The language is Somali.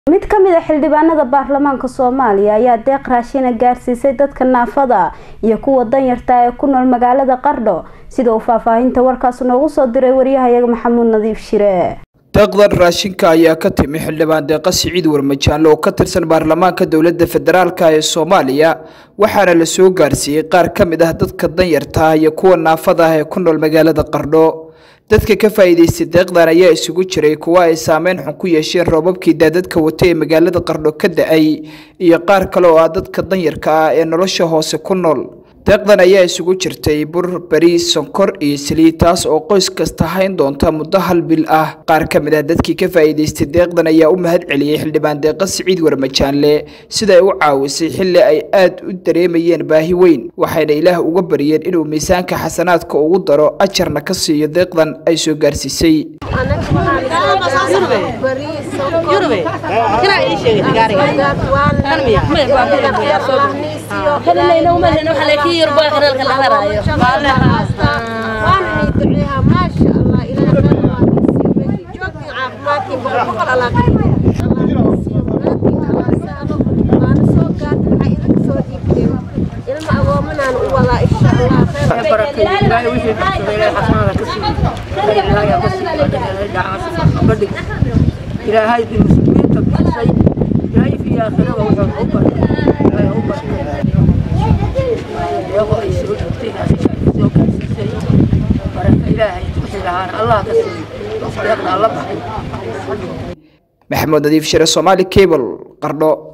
mid ka mid a xildhibaanada baarlamaanka soomaaliya ayaa deeq raashina gaarsiisay dadka naafada iyo kuwa danyarta ee ku nool magaalada qardho sida uu faahfaahinta warkaas noogu soo diray waryahayaga maxamuud nadiif shire deeqdan raashinka ayaa ka timi xildhibaan deeqa siciid warmajaanle oo ka tirsan baarlamaanka dowladda federaalka ee soomaaliya waxaana la soo gaarsiiyey qaar ka mid ah dadka danyarta ah iyo kuwa naafada ah ee ku nool magaalada qardho dadka ka faa'iidaystay deeqdan ayaa isugu jiray kuwa ay saameyn xun ku yeesheen roobabkii daadadka wata ee magaalada qardho ka da-ay iyo qaar kale oo ah dadka danyarka ah ee nolosha hoose ku nool deeqdan ayaa isugu jirtay bur bariis sonkor iyo saliid taas oo qoys kasta hayn doonta muddo hal bil ah qaar ka mid ah dadkii ka faa'iidaystay deeqdan ayaa u mahad celiyey xildhibaan deeqa siciid warmajaanle sida ay u caawisay xilli ay aad u dareemayeen baahi weyn waxayna ilaah uga baryeen inuu miisaanka xasanaadka ugu daro ajarna ka siiyo deeqdan ay soo gaarsiisay ilaahay muslimiinta bixisay ilaahay fi aakhirada wuxuu u baray ilaahay u baray iyagoo ay soo dhigtay soo gaarsiisay baraka ilaahay wixii lahaana allah ka siiyo deeqda alla baxay maxamuud nadiif shire soomaali cable qardho